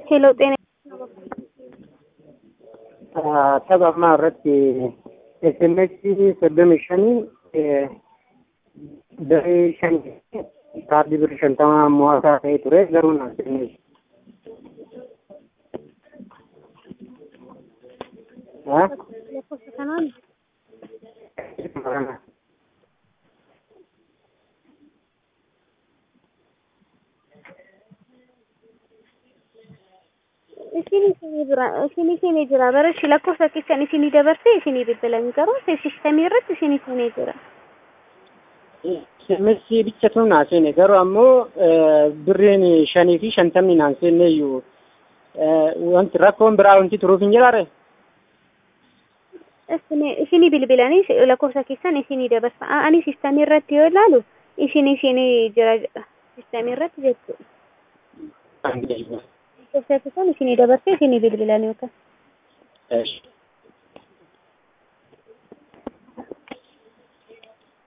Hello, ጤና tapha ammaa irratti SMS soddomii shanii daree shanii kaardii birrii shantamaa mo'ataa ta'ee ture garuu naaf kenne. lakkoofsa kanaan isinii isinii bira isinii isinii jira bara ishi lakkoofsa keessan isinii dabarsee isinii bilbilan garuu sistemii irratti isinii isinii jira. SMS bichatu naa seene garuu ammoo birriin shanii fi shantamni naan seenne iyyuu wanti rakkoon biraa wanti turuuf hin jiraare. Isinii isinii bilbilanii lakkoofsa keessan isinii dabarsa. Ani sistemii irratti yoo ilaalu isinii isinii jira jedha sistemii irratti jechuudha. Lakkoofsa keessan isinii dabarsee isinii bilbilan yookaan. Eesh.